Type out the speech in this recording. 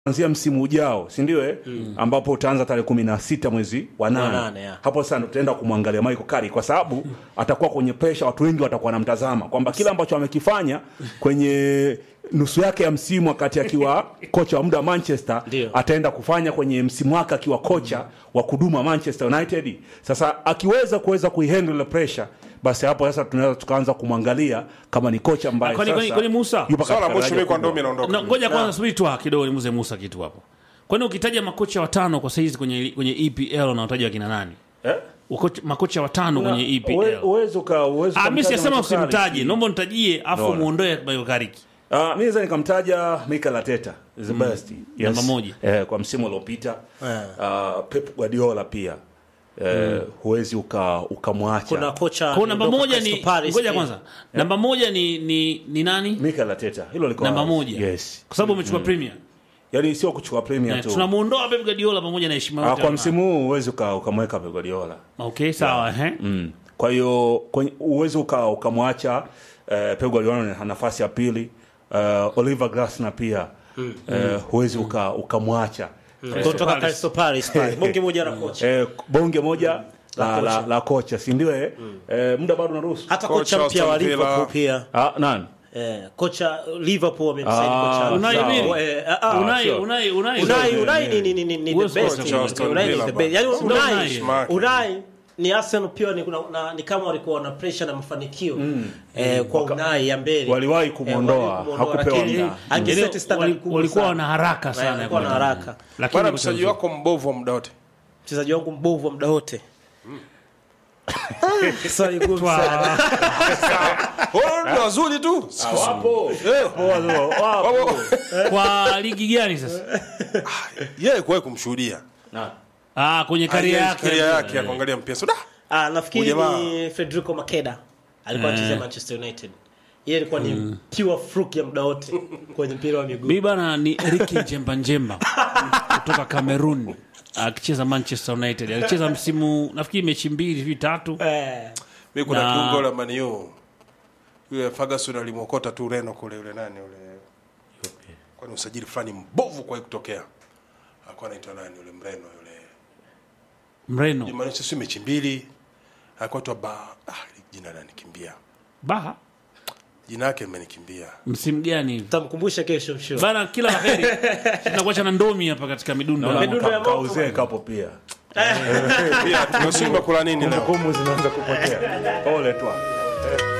kuanzia msimu ujao si ndio eh? ambapo utaanza tarehe kumi na sita mwezi wa nane nane, ya. hapo sasa ndo tutaenda kumwangalia Michael Carrick kwa sababu atakuwa kwenye presha watu wengi watakuwa wanamtazama kwamba kile ambacho amekifanya kwenye nusu yake ya msimu wakati akiwa kocha wa muda wa Manchester Ndio. ataenda kufanya kwenye msimu wake akiwa kocha wa kudumu wa Manchester United. Sasa akiweza kuweza kuihandle ile pressure, basi hapo sasa tunaweza tukaanza kumwangalia kama ni kocha ambaye Kwani- kwani- sasa kwani Musa? yupo Swala la katika mwisho daraja mimi kwa kubwa. ndomi naondoka. Na, ngoja kwanza subiri tu ah, kidogo nimuze Musa kitu hapo. Kwani ukitaja makocha watano kwa saizi kwenye kwenye EPL unawataja wakina nani? Eh? Ukocha, makocha watano kwenye Uwe- EPL. uwezi uka- uwezi Ah, mimi ukamtaja sijasema Michael Carrick. usimtaje, naomba nitajie afu Bora. muondoe Michael Carrick. Ah, mi naweza nikamtaja Mikel Arteta is the best. Yes. Namba moja. Eh, kwa msimu uliopita uh, Pep Guardiola pia eh, huwezi uka ukamwacha kuna kocha Kwa namba aliondoka moja ni Crystal Palace ngoja pia. kwanza. Namba moja ni ni ni nani? Mikel Arteta hilo liko Namba wazi. moja. yes Kwa sababu umechukua Premier. yani sio kuchukua premier Eh, tu Tunamuondoa Pep Guardiola pamoja na heshima ah, yote. kwa anayo. msimu huu huwezi uka- ukamweka Pep Guardiola Okay, sawa eh. mm. kwa hiyo kwenye- huwezi uka- ukamwacha eh, Pep Guardiola na nafasi ya pili uh, Oliver Glasner pia eh, huwezi uka- ukamwacha kutoka Palace. Crystal Palace pale bonge moja na kocha eh, bonge moja la, la, la kocha si ndio eh? eh, muda bado unaruhusu hata Kocha kocha mpya wa Aston Villa. Liverpool pia ah, nani eh, kocha Liverpool wamemsaini Ah, kocha Unai sawa. nini? Eh, ah, ah, Unai sure. Unai Unai. Unai Sio, Unai eh, ni ni ni ni the Uwezo best kocha wa Aston Unai ni Villa the bwana. best yani Ndio Unai. Unai Unai ni Arsenal pia ni, kuna, na, ni kama walikuwa na pressure na mafanikio eh, kwa Unai ya mbele Waliwahi Eh, kumwondoa, waliwahi kumwondoa, hakupewa lakini muda. angeset Yaani, standard wali- kubwa walikuwa sana. wana haraka Eh, sana ya walikuwa na kwenda. haraka Lakini bwana kocha mchezaji mzuri. wako mbovu wa muda wote mchezaji wangu mbovu wa muda wote Swali gumu sana. Oh, ni wazuri tu wapo wapo wapo Kwa ligi gani sasa? yeye kuwahi kumshuhudia Ah, kwenye karia yake. karia yake ya kuangalia mpira so da Ah, nafikiri Huyu jamaa- ni Federico Makeda alikuwa anachezea Manchester United. Yeye alikuwa ni pure fluke ya muda wote kwenye mpira wa miguu. Mimi bana ni Ricky Njemba Njemba kutoka Cameroon akicheza Manchester United. Alicheza msimu nafikiri mechi mbili hivi tatu. Eh, mimi kuna Na- kiungo la Man U yule Ferguson alimwokota tu Reno kule yule nani yule kwani usajili fulani mbovu kwa kutokea alikuwa anaitwa nani yule Mreno yule Mreno. Jumanisha si mechi mbili alikuwa tu ba ah jina la nikimbia Baha jina yake limenikimbia msimu gani hivi? tutamkumbusha kesho msho. Bana kila laheri. Tunakuacha na ndomi hapa katika midundo. Midundo ya moto. kauzee kapo pia pia tunasimba kula nini leo kumbukumbu zinaanza kupotea pole tu